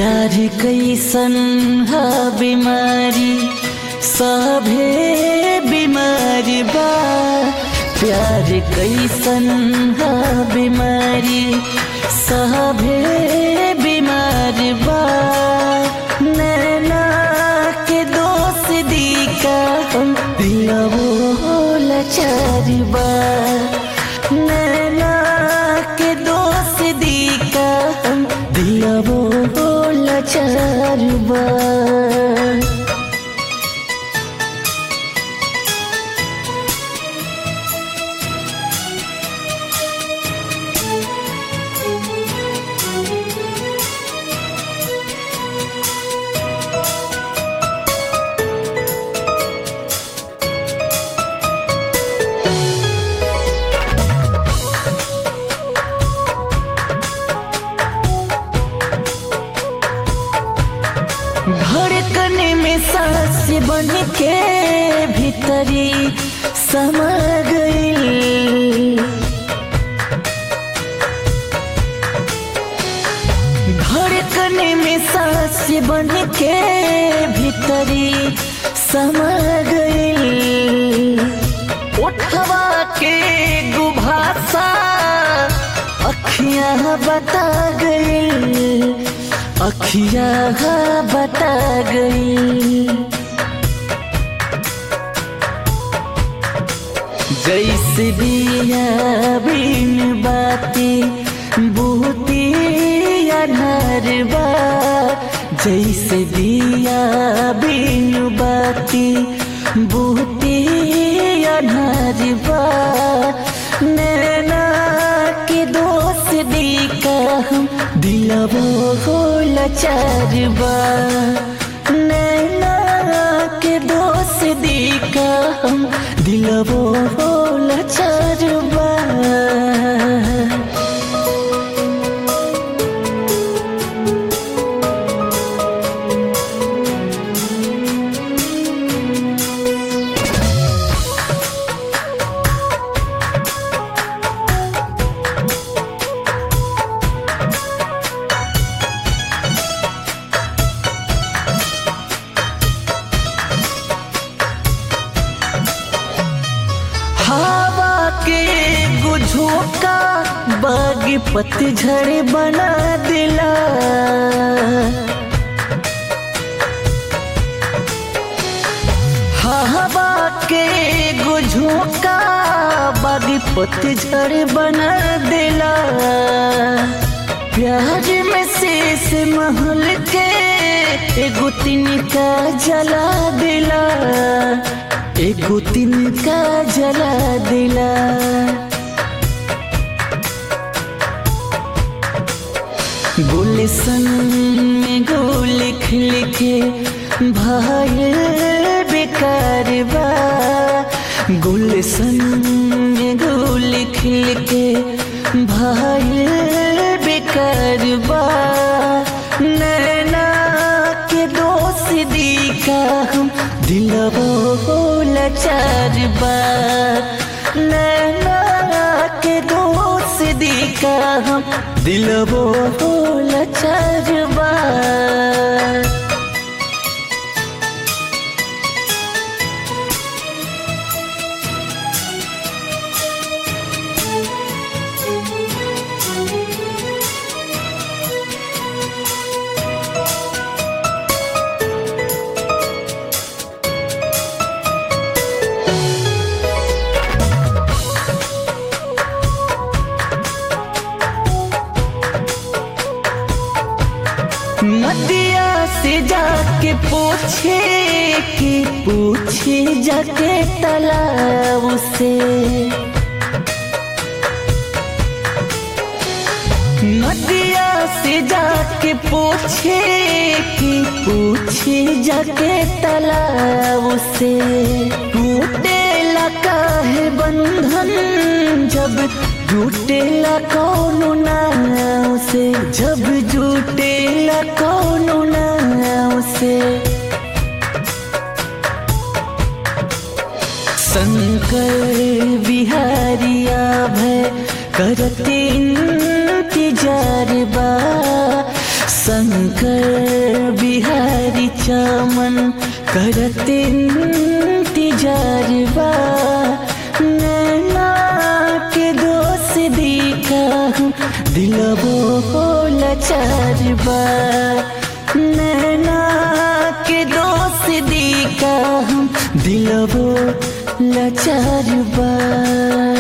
प्यार कैसन ह बीमारी सभे बीमारी बा प्यार कैसन ह बीमारी सभे बीमारी बा नैना के दोस्त दी का हम दिलवो लाचारी बा नैना के दोस्त दी का हम दिलवो लाचारी बा धड़कन में सांस बन के भीतरी समा गई धड़कन में सांस बन के भीतरी समा गई उठवा के गुभासा अखियां बता गई अखियां बता गई जैसे दिया बिन बाती बूती अनहर बा जैसे दिया बिन बाती बूती अनहर बा नैना के दोस्त दी का हम दिलवो हो लाचार बा नैना के दोस्त दी का हम दिलवो हो लाचार बा हवा के गुझोका बाग पतझड़ बना दिला हवा के गुझोका बाग पतझड़ बना दिला प्यार में शेष महल के एगो तिनका जला दिला एगो तिनका जला दिला गुलशन में गोल लिख लिखे भाई बेकार बा गुलशन में गोल लिख लिखे भाई बेकार बा नैना के दोस्त दी का हम दिलवो हो लाचार बा नैना के दोस्त दी का हम दिलवो हो लाचार बा नदिया से जाके पूछे कि पूछे जाके तालाब से नदिया से जाके पूछे कि पूछे जाके तालाब से टूटे लगा है बंधन जब जुटेला कौन नाव से जब जुटेला कौन नाव से शंकर बिहारिया भय करते इंतजार बा संग शंकर बिहारी चमन करते इंतजार बा नैना के दोस्त दिखा दिलबो लाचार बा नैना के दोस्त दिखा दिलबो लाचार बा